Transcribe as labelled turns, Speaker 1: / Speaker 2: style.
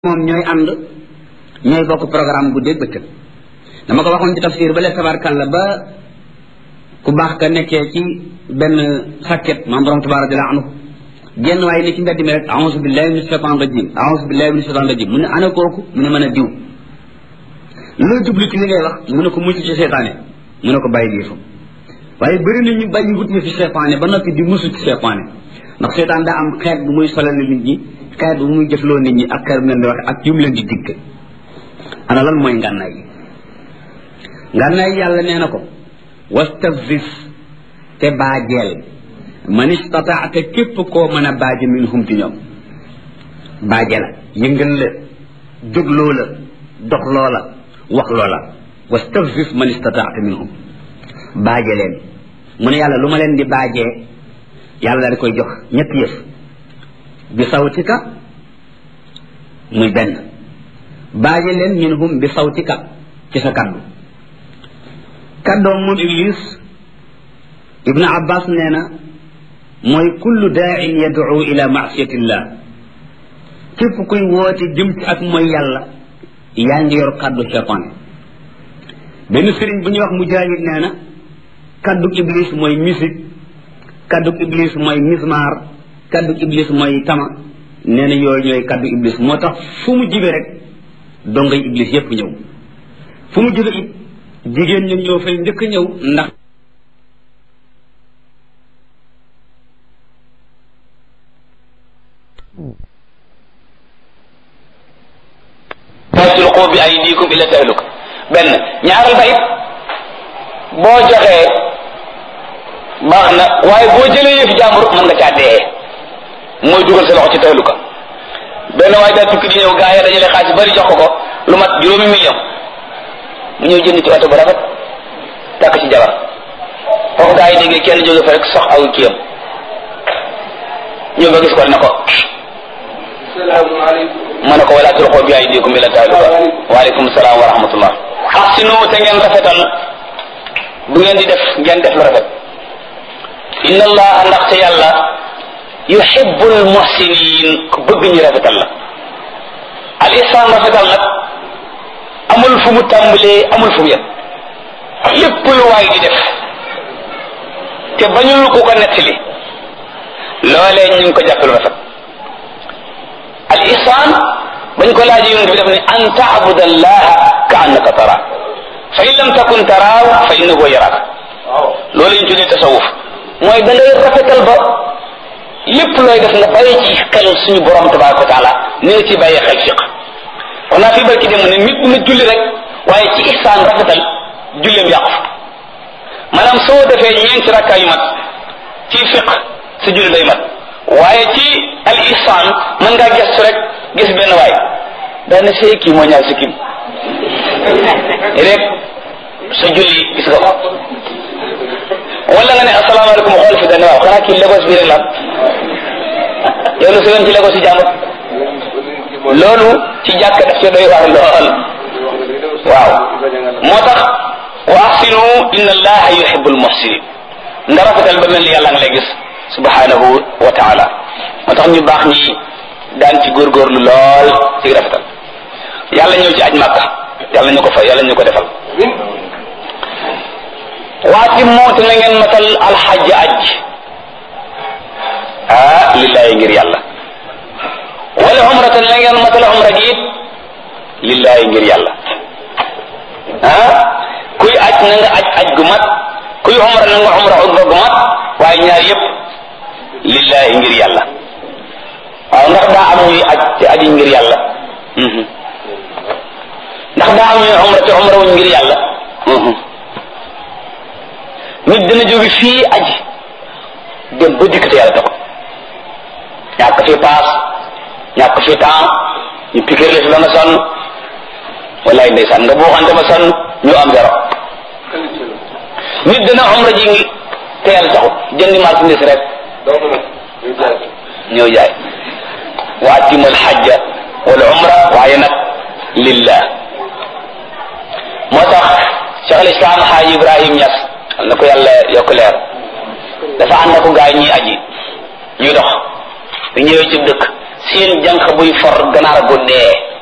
Speaker 1: moom ñooy ànd ñooy bokk programme guddeeg bëccëg dama ko waxoon ci tafsir ba le tabarkalla ba ku baax ka nekkee ci benn sàkket maam borom tabarak jalla anhu genn waaye ne ci mbedd mi rek a'uuzu billahi min shaytan rajim a'uuzu billahi min shaytan rajim mu ne ana kooku mu ne mën a diw loo jublu ci li ngay wax mu ne ko mucc ci seytaane mu ne ko bàyyi lii fa waaye bëri na ñu bàyyi wut ñu fi seytaane ba noppi di musu ci seytaane ndax seytaan daa am xeet bu muy solal nit ñi xeet bu muy jëfloo nit ñi ak xeet bu leen di waxe ak yu mu leen di digg ana lan mooy ngànnaay yi ngànnaay yàlla nee na ko wastafzis te baajeel man istataata képp koo mën a baaje minhum ci ñoom baaje la yëngal la jógloo la dox loola wax loola wastafzis man istataata minhum baaje leen mu ne yàlla lu ma leen di baajee yàlla da koy jox ñetti yëf bi sawtika muy benn baaje leen minhum bi sawtika ci sa kaddu kaddoom moom iblis ibnu abbas nee na mooy kullu daain yad'u ila maasiyatillah képp kuy woote jëm ci ak mooy yàlla yaa ngi yor kaddu cheytaan benn sëriñ bu ñuy wax mujaahid nee na kaddu iblis mooy musique kaddu iblis mooy mismar kaddu iblis mooy tama nee na yooyu ñooy kaddu iblis moo tax fu mu jibe rek dongay iblis yépp ñëw fu mu jibe it jigéen ñi ñoo fay njëkk ñëw ndax
Speaker 2: la tulqu bi aydikum ila tahluka benn ñaaral ba it boo joxee baax na waaye boo jëlee yëf jàmbur mën nga caa dee mooy dugal sa loxo ci tahluka benn waaye daal tukki di ñëw gaa yi dajale xaalis bari jox ko ko lu mat juróomi million mu ñëw jënd ci oto bu rafet takk ci jabar foofu gaa yi déggee kenn jóge fa rek sox aw kiyam ñëw ba gis ko ne ko ma ne ko wala tulqu bi aydikum ila tahluka waaleykum salaam wa rahmatullah ahsinu te ngeen rafetal bu ngeen di def ngeen def lu rafet inna allaha ndaxte yàlla yuhibbul muhsinin ku bëgg ñu rafetal la al ihsan rafetal nag amul fu mu tàmbalee amul fu mu yem lépp lu waay di def te bañul ku ko nettali loolee ñu ngi ko jàppe lu rafet al ihsan bañ ko laaj yonent bi def ne an taabuda allaha ka annaka tara fa in lam takun taraaw fa innahu yaraak loolu ñu tuddee tasawuf mooy da ngay rafetal ba lépp looy def nga bàyyi ci xel suñu borom tabaraka wa taala ni nga ci bàyyi xel fiq wax naa fi barki dem ne nit na julli rek waaye ci ihsaan rafetal julleem yàqu fa maanaam soo defee ñeenti rakkaa yu mat ci fiq sa julli day mat waaye ci al ihsaan mën ngaa gestu rek gis benn waay daane see kii moo ñaar si kim rek sa julli gis nga ko wala nga ne asalaamaaleykum xool fi dañ waaw xanaa kii Lagos bi rek la yow lu sëyoon ci Lagos yi jàmbur loolu ci jàkk daf ci doy waar lool waaw moo tax wa ahsinu inna allaha yuhibbul muhsinin nga rafetal ba mel ni yàlla nga lay gis subhanahu wa taala moo tax ñu baax ñi daan ci góorgóorlu lool ci rafetal yàlla ñëw ci aj màkka yàlla ñu ko fay yàlla ñu ko defal waati moo te na ngeen matal alxajj aj ah lillahi ngir yàlla wala umratan na ngeen matal umra gi it lillahi ngir yàlla ah kuy aj na nga aj aj gu mat kuy umra na nga umra umra gu mat waaye ñaar yépp lillahi ngir yàlla waaw ndax daa am ñuy aj te aji ngir yàlla ndax daa am ñuy umra te umra wuñ ngir yàlla nit dina jóge fii aji dem ba dikk te yàlla taxul ñàkk fi paas ñàkk fi temps ñu piquer la fi ba nga sonn wallaay ndeysaan nga buuxante ba sonn ñu am zéro nit dina umra ji ngi te yàlla taxul jëndi marchandise rek ñëw jaay wa atimu alxajja wal umra waaye nag lillah moo tax cheikh al islam xaaji ibrahim ñas na ko yàlla yokk leer dafa ànd ak gaay ñuy aji ñuy dox bu ñëwee ci dëkk seen jànq buy for ganaar gu dee